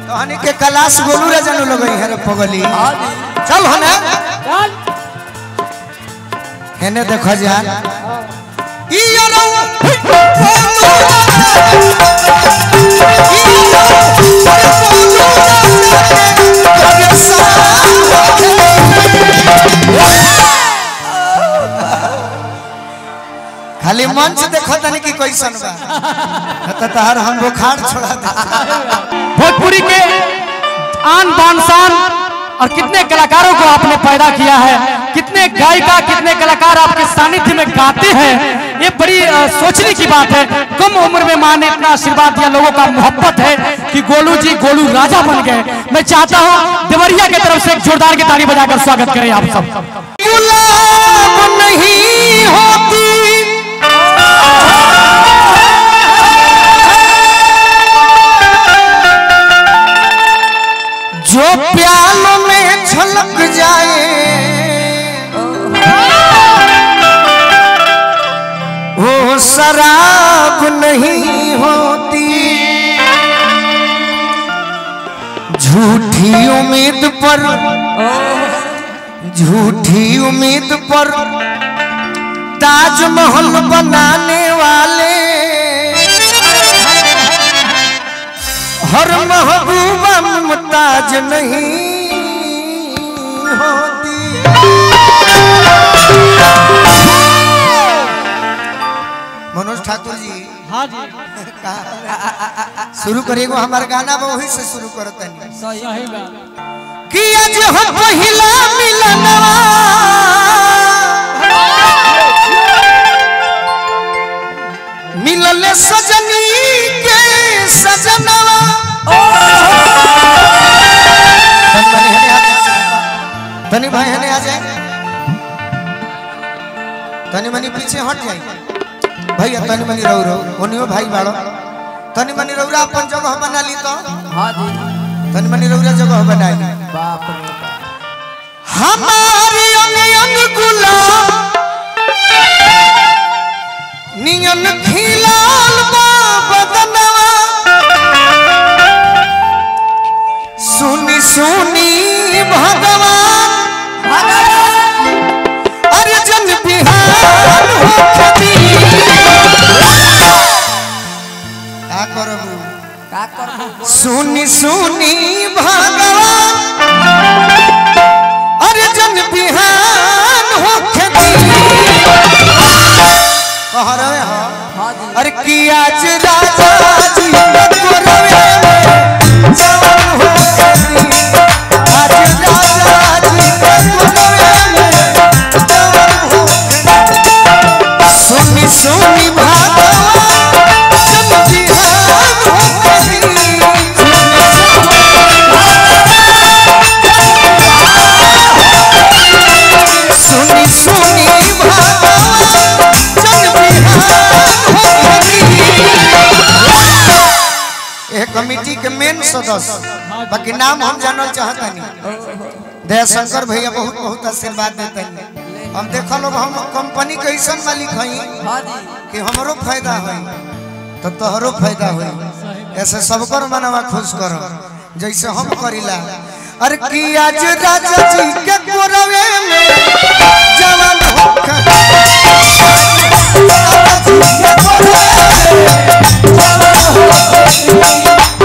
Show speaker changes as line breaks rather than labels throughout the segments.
तहनी के कलाश गोलू रे जानू लगई है रे पगली चल हने
चल
हेने देखो जा ई यारो खाली मंच देखो तनी कि कैसन बा त तहर हम बुखार छोड़ा दे
भोजपुरी के आन बान शान और कितने कलाकारों को आपने पैदा किया है कितने गायिका कितने कलाकार आपके सानिध्य में गाते हैं ये बड़ी अ, सोचने की बात है कम उम्र में माँ ने इतना आशीर्वाद दिया लोगों का मोहब्बत है कि गोलू जी गोलू राजा बन गए मैं चाहता हूँ देवरिया की तरफ से एक जोरदार की ताली बजाकर स्वागत करें आप सब
गुलाब नहीं होती जो प्यालों में छलक जाए वो शराब नहीं होती झूठी उम्मीद पर झूठी उम्मीद पर ताजमहल बनाने वाले हर महबूबा मुमताज नहीं होती मनोज ठाकुर जी
हाँ जी
शुरू करिएगो हमार गाना बा वही से शुरू करत नहीं
सही बात
कि आज हो पहिला मिलनवा मिलल सजनी के सजनवा तनी भाई हने आ जाए तनी मनी पीछे हट जाए भैया तनी मनी रहो रहो ओनियो भाई बाड़ो तनी मनी रौरा अपन जगह बना ली तो
हाँ जी
तनी मनी रौरा जगह बनाई
बाप रे बाप
हमारी अंग अंग गुलाब नियन खिलाल बा बदनवा सुनी सुनी भगवान अरे जन बिहार होखती का करबू
का कर
सुनी सुनी भगवान अरे जन बिहान हो खेती कह रहे हो
हाँ जी
अरे कि आज राजा जी के गोरवे में जवान हो खेती आज राजा जी के गोरवे में जवान हो खेती सुनी सुनी भगवान जन बिहान हो खेती सुनी सुनी भगवान जन बिहान हो ये कमेटी के मेन सदस्य बाकी नाम हम जानल चाहता नहीं दयाशंकर भैया बहुत बहुत आशीर्वाद देते हैं हम देखल लोग हम कंपनी के ऐसा मालिक हई
हाँ जी
कि हमरो फायदा होई तो तोहरो फायदा होई ऐसे सबकर मनवा खुश करो जैसे हम करिला अरे कि आज राजा जी के गोरवे में जवान होकर राजा जी के गोरवे में जवान होकर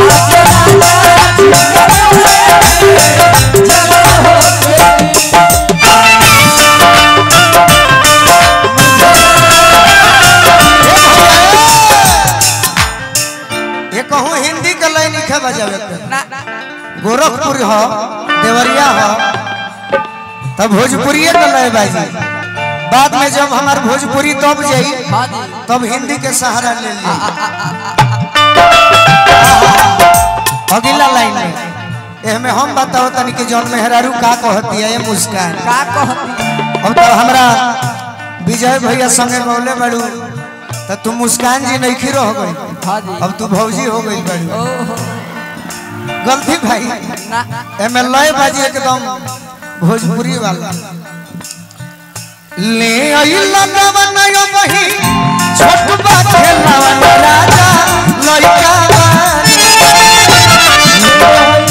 ये कहूँ हिंदी के लाइन लिखे बजावे के
ना
गोरखपुर हो देवरिया हो तब भोजपुरी के लय बाजी बाद में जब हमार भोजपुरी दब जाई
हाँ जी
तब हिंदी के सहारा ले ली अगला लाइन में एहमे हम बताओ तनी कि जौन मेहरारू का कहती है ये मुस्कान
का कहती
अब तो हमरा विजय भैया संगे गौले बड़ू तो तू मुस्कान जी नहीं रह गई
हाँ जी
अब तू भौजी हो गई बड़ी
ओहो
गलती भाई
ना
एमे लय बाजी एकदम भोजपुरी वाला ले आई लगवन यो बही छोट बा खेलवन राजा लइका बानी।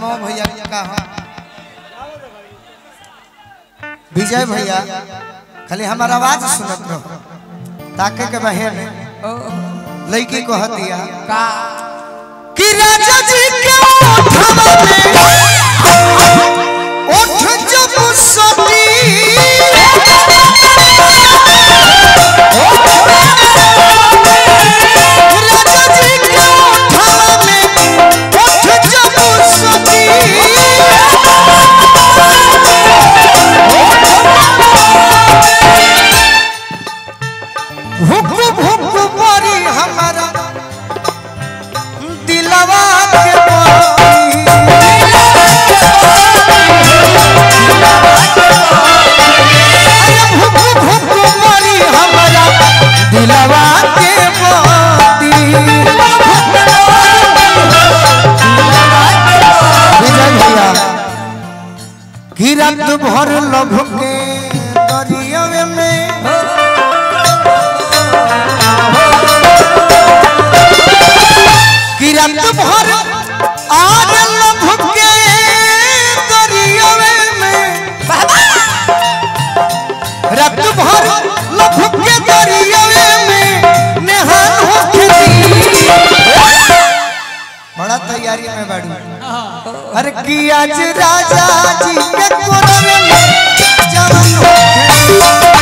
धर्मो भैया का हो विजय भैया खाली हमारा आवाज सुनत रहो ताके के बहन लड़की को हतिया
का
कि राजा जी के ओठवा में ओठ जब सती राजा जी के ओठवा में ओठ जब सती भुक भुक परी हमारा दिलवा के परी अरे भुक भुक परी हमारा दिलवा के परी विजय भैया कि रात भर लभ के दरिया में कि रात भर आज लभ के दरिया में रात भर लभ के दरिया में नेहान हो खेती बड़ा तैयारी में बाड़ू अरे कि आज राजा जी के कोरवे में जवान हो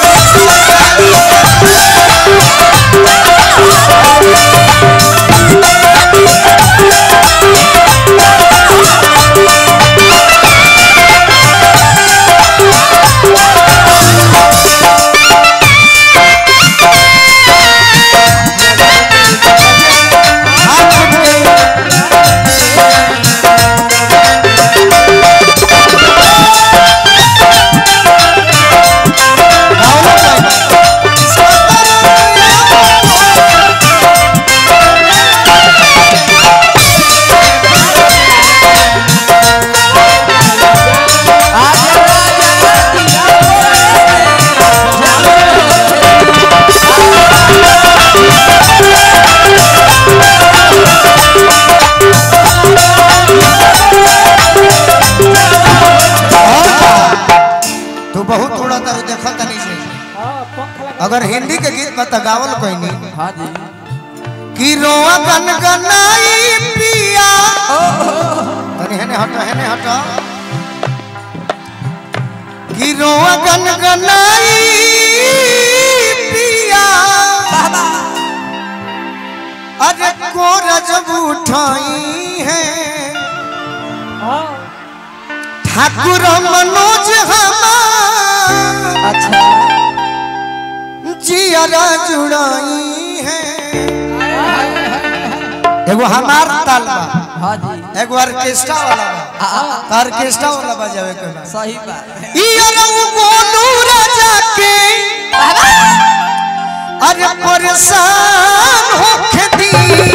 हाथ उठ के तू बहुत उड़ा तारू देखा तनी से अगर हिंदी के गीत बता गावल कोई नहीं
हाँ जी
कि रोआ गन गनाई पिया तनी हेने हटो हेने हटो कि रोआ गन गनाई पिया अरे कोरा जब उठाई है ठाकुर मनोज हमार
अच्छा
जियरा जुड़ाई है एगो हमार ताल बा
हाँ जी
एगो ऑर्केस्ट्रा वाला बा तो ऑर्केस्ट्रा वाला बजावे के बा
सही बात
ई अरऊ गोनू राजा के अरे परेशान होके दी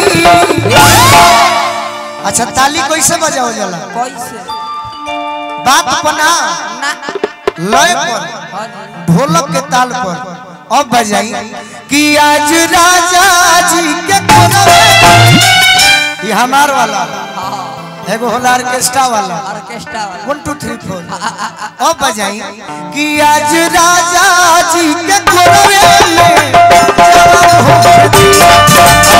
अच्छा ताली कैसे बजाओ जाला
कैसे
बात बना
ना
लय पर
हाँ जी
ढोलक के ताल पर अब बजाई कि आज राजा जी के कोरवे ये हमार वाला एगो होला ऑर्केस्ट्रा वाला
ऑर्केस्ट्रा वाला
वन टू थ्री फोर अब बजाई कि आज राजा जी के कोरवे में जवान हो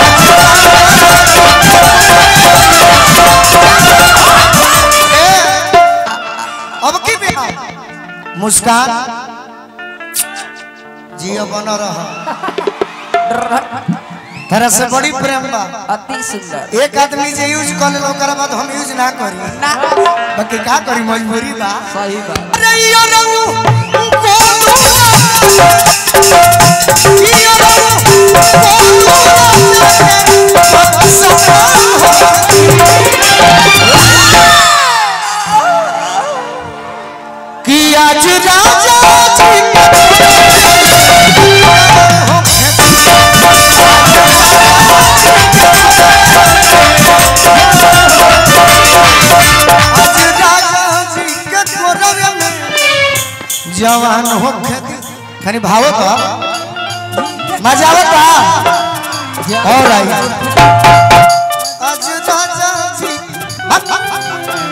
ए, अब की बिहार मुस्कान जियो बन रह तेरा से बड़ी प्रेम बा
अति सुंदर
एक आदमी जे यूज कर ले ओकरा बाद हम यूज ना करी
ना
बाकी का करी मजबूरी बा
सही बात
रैयो रऊ गोनू जियो रऊ गोनू कि आज राजा जी आज राजा जी के कोरवे में जवान हो खनी भावो तो मजा आवता और आई आज राजा जी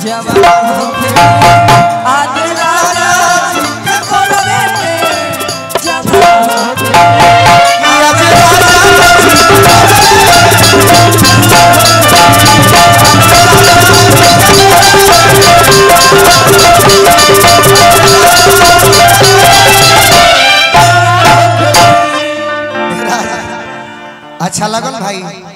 जवान होके आज राजा जी के कोरवे में जवान होके
कि आज राजा अच्छा लगल भाई